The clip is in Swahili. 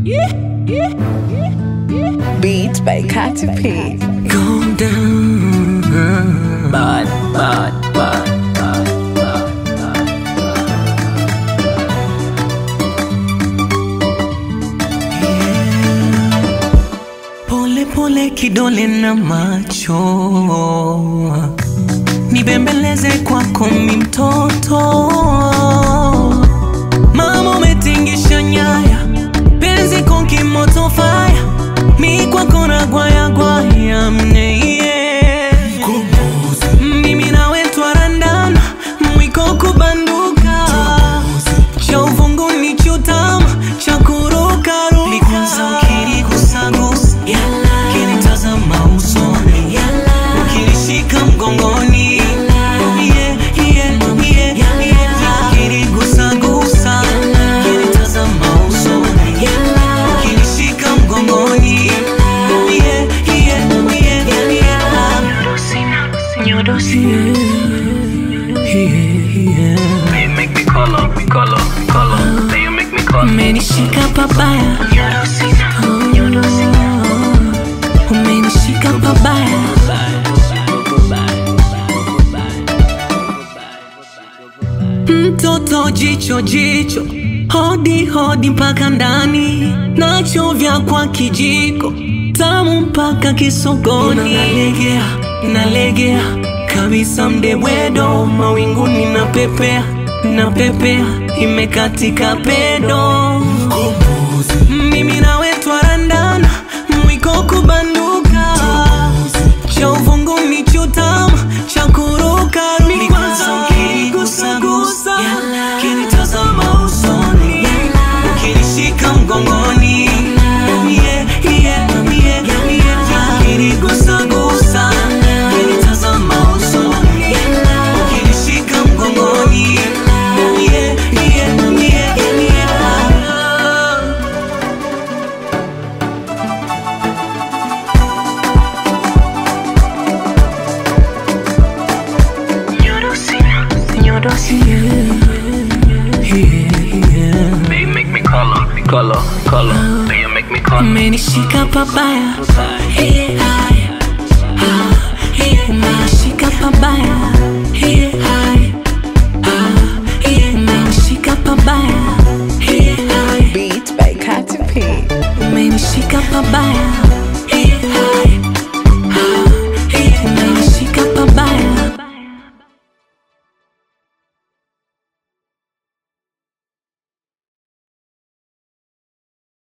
Beats by Katy P. Go down. Bad, bad, bad, bad, bad, Pole pole kidole na macho nibembeleze kwako mi mtoto mama umetingisha nyaya penzi konkimoto faya mi kwako na gwaya gwaya mneiye mimi nawe twarandana mwiko kubanduka cha uvunguni chutama cha kurukaruka likwanza ukiligusagusa kinitazama usoni ukinishika mgongoni Yeah, yeah, yeah, yeah. Ukinigusagusa, kinitazama usoni ukinishika mgongoni Yeah, yeah, yeah, yeah. Yeah, yeah. You make me color, me color, color. Then you make me color. umenishika pabaya Oh, umenishika pabaya mtoto jicho jicho hodi hodi mpaka ndani nachovya kwa kijiko tamu mpaka kisogoni nalegea nalegea kabisa mdebwedo mawinguni na pepea na pepea imekatika pedo mimi nawe twarandana mwiko kubanduka cha uvunguni chutama cha kurukaruka ukigusagusa kinitazama usoni ukinishika mgongoni Yeah, yeah, yeah, yeah. Ukinigusagusa, kinitazama usoni ukinishika mgongoni Yeah, yeah, yeah, yeah. Then you make me color, me color, color. Then you make me color. umenishika pabaya Hey, hai. Ah, hey, umenishika pabaya Hey, hai. Ah, hey, umenishika pabaya Hey, hai. Beats by Katy P. umenishika pabaya